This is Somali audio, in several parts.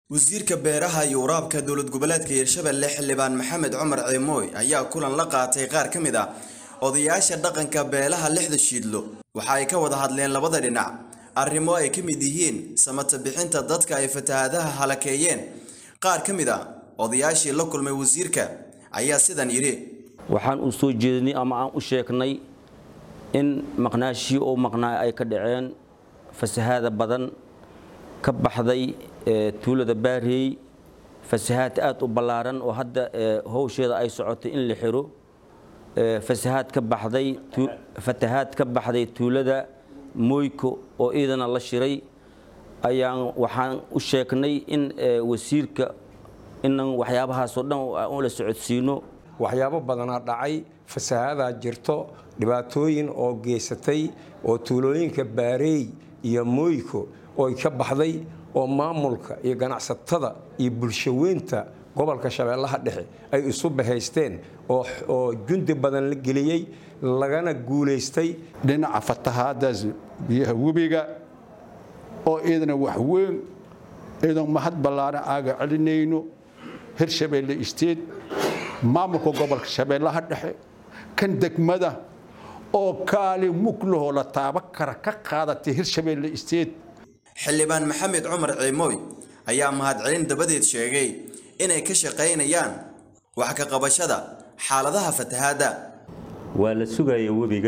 wasiirka beeraha iyo waraabka dowlad goboleedka hirshabelle xildhibaan maxamed cumar ciimooy ayaa kulan la qaatay qaar ka mid ah odayaasha dhaqanka beelaha lixda shiidlo waxa ay ka wada hadleen labada dhinac arrimo ay ka mid yihiin samata bixinta dadka ay fatahaadaha halakeeyeen qaar ka mid ah odayaashii la kulmay wasiirka ayaa sidan yidhi waxaan u soo jeedinay ama aan u sheegnay in maqnaashii oo maqnaa ay ka dhaceen fasahaada badan ka baxday tuulada baareey fasahaad aad u ballaaran oo hadda howsheeda ay socotay in la xiro fasahaad ka baxday fatahaad ka baxday tuulada mooyko oo iidana la shiray ayaan waxaan u sheegnay in wasiirka inan waxyaabahaasoo dhan u la socodsiino waxyaabo badanaa dhacay fasahaadaa jirto dhibaatooyin oo geysatay oo tuulooyinka baareey iyo mooyko oo ka baxday oo maamulka iyo ganacsatada iyo bulshaweynta gobolka shabeellaha dhexe ay isu bahaysteen oo jundi badan la geliyey lagana guulaystay dhinaca fatahaadaas biyaha webiga oo iyadana wax weyn iyadoon mahad ballaaran aaga celinayno hirshabeelle isteed maamulka gobolka shabeellaha dhexe kan degmada oo kaalin muglahoo la taaba kara ka qaadatay hirshabeelle isteed xildhibaan maxamed cumar ciimooy ayaa mahadcelin dabadeed sheegay inay ka shaqaynayaan wax ka qabashada xaaladaha fatahaadda waa la sugaya webiga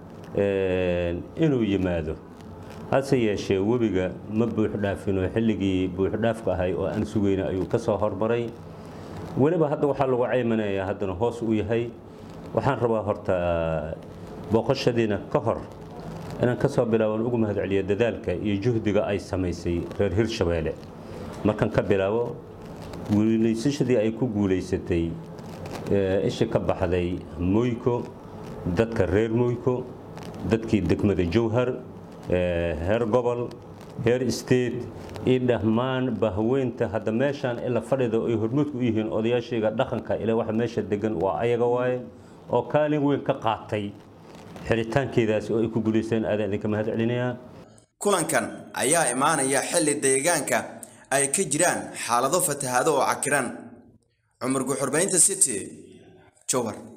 inuu yimaado hase yeeshee webiga ma buuxdhaafinoo xilligii buuxdhaafka ahay oo aan sugayna ayuu ka soo hormaray weliba hadda waxaa lagu caymanayaa haddana hoos u yahay waxaan rabaa horta booqashadiina ka hor inaan ka soo bilaaban ugu mahadceliyo dadaalka iyo juhdiga ay samaysay reer hirshabeelle markaan ka bilaabo guulaysashadii ay ku guulaysatay isha ka baxday moyko dadka reer moyko dadkii degmada jowhar heer gobol heer state iyo dhammaan bahweynta hadda meeshaan ila fadhida ay hormuudku u yihiin odayaashayga dhaqanka ilaa waxa meesha degan waa ayaga waaye oo kaalin weyn ka qaatay xiritaankeedaasi oo ay ku guulaysteen aadaan idinka mahad celinayaa kulankan ayaa imaanaya xilli deegaanka ay ka jiraan xaalado fatahaado oo cakiran cumar guxurbaynta city jowhar